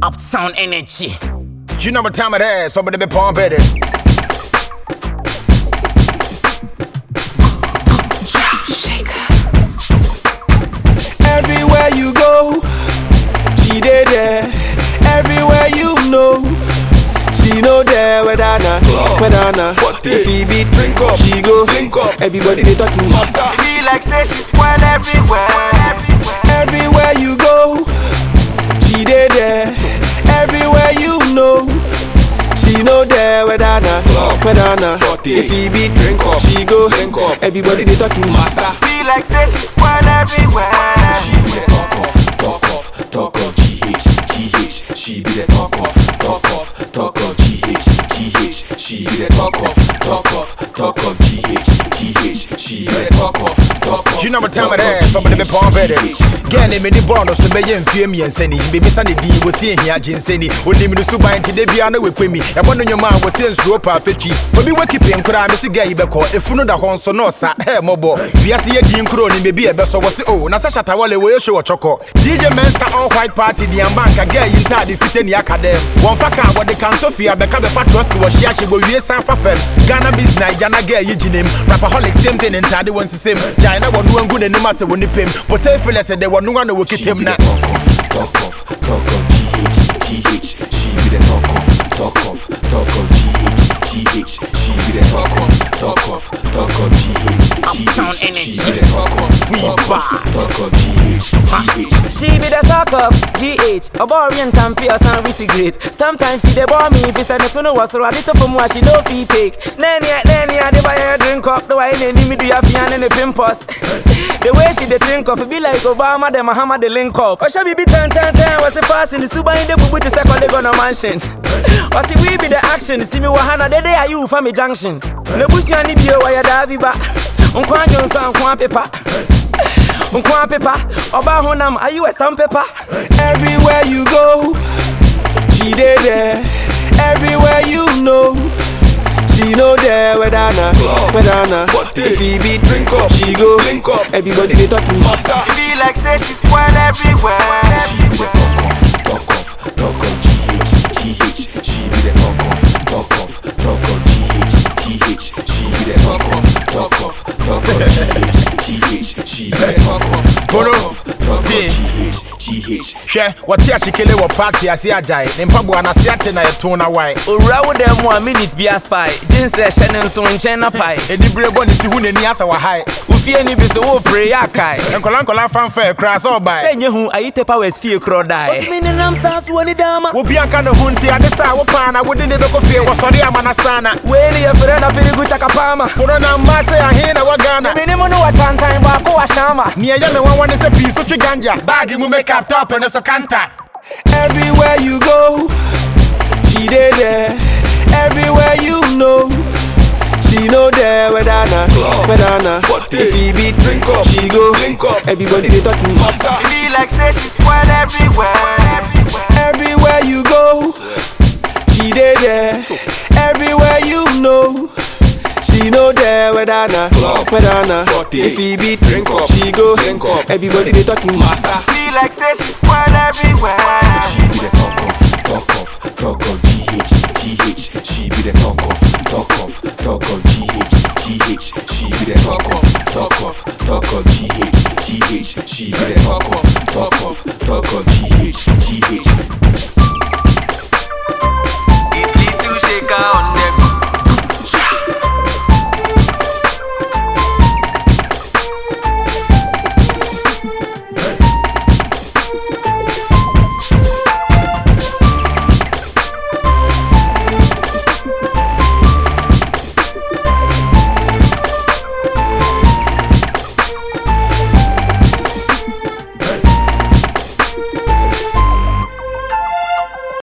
Uptown energy. You know what time it is, somebody be pump it. Everywhere you go, she dey there. Everywhere you know, she know there. Whether na, whether na, if he beat, drink up, she go. Drink up. Everybody they talking matter. Be like say she spoil everywhere. Everywhere you go, she dey there. Everywhere you know. She know there whether na, whether na If he beat, drink up, she go drink up. Everybody they talking matter Be like say she spoil everywhere She be the talk of, talk of, talk of GH, GH. She be the talk of, talk of, talk of GH, GH. She be the talk of, talk of, talk of GH, GH. She be the talk of, talk of. You know what time it talk of is, somebody be GH, pump it. GH. Girl, name me born so be yen fie mi enseni. Baby sani di wo see hia jinseni. Oni mi so ban ti de bia na we kwemi. E bono nyoma wo see nsuro pa fetwi. Obi we keep nkura me se girl yi be ko. Efunu da hon so no sa. Hey mobo. Bia se ye di nkuro ni bebi e be so wo se oh na sa shata wale wo ye show choko. DJ Mensa all white party di ambanka girl yi nta de fite ni akadem. Won fa ka wo de kanto fia be ka be fa trust wo shia she go wie san fa fem. Ghana biz Naija na girl yi jinem. Rapaholic same thing ntade won sisem. China wo no ngu ne nim ase wo ni pem. Potential se de wo no na wo She kitem be na. the talk of, talk of, talk of GH, GH. She be the talk of, talk of, talk of GH, GH. She be the talk of, talk of, talk of GH, Uptown GH. She energy. be the talk of, We talk bad. of, talk of GH, GH. She be the talk of GH, a boring campy or some we great. Sometimes she dey bore me if it's a to know what's ready to from what she no fee take. Nanny, nanny, I dey buy her drink up, the way they me do ya fian and the pimpos. The way she dey think of it be like Obama, the Muhammad, the link up. Or she be ten, ten, ten, what's the fashion? The super in the boo to second they gonna mansion. Or see we be the action, see me wahana, the day are you from me junction. The bussy and the beer, why you davi ba. Unkwan Johnson, unkwan paper. Unkwan paper, Oba Honam, are you a sandpaper? Everywhere you go, she dey there. Everywhere you know, she know there whether na, whether na. If he beat, drink up, she go drink up. Everybody they talking matter. Be like say she spoil everywhere. She be the talk of, talk of, talk of GH, GH. She be the talk of, talk of, talk of GH, GH. She be the talk of, talk of, talk of GH, GH. She be the talk of, talk of, talk of GH, GH. hwɛ wɔte ahyekele wɔ party ase agyae ne mpaboa n'ase ate na yɛto na wae Owura wo dɛm a minute bi aspy gye nsɛ hyɛ ne nso nkyɛn na pae ɛdi bere bɔ ne ti hu n'ani asa wɔ hae wofie ni bi so wopere yɛ akae nkɔla nkɔla fanfa ɛkora sɛ sɛ ɔbae nyɛ hu ayite powers fie korɔ dae nenam saa so wɔ ne dama wobi anka ne ho nti ade sɛ a wopaa na wode ne bɛkɔ fie wɔsɔre ama no saa na wei ne yɛfrɛ na pirigu chakapama koro na mma sɛ ahe na wɔ ghana mene mu no wɔkyantan baako wahyama neɛ ɛyɛ me wawa ne sɛ pii so twe ganja baage mu makeup top ne so kanta Everywhere you go, she dey there. Everywhere you know, she know there whether na, whether na. If he beat, drink up, she go drink up. Everybody they talking matter. Be like say she spoil everywhere. Everywhere you go, she dey there. Everywhere you know. She know there whether na, whether na. If he beat, drink up, she go drink up. Everybody they talking matter. Be like say she spoil everywhere. She be the talk of, talk of, talk of GH, GH. She be the talk of, talk of, talk of GH, GH. She be the talk of, talk of, talk of GH, GH. She be the talk of, talk of, talk of GH, GH.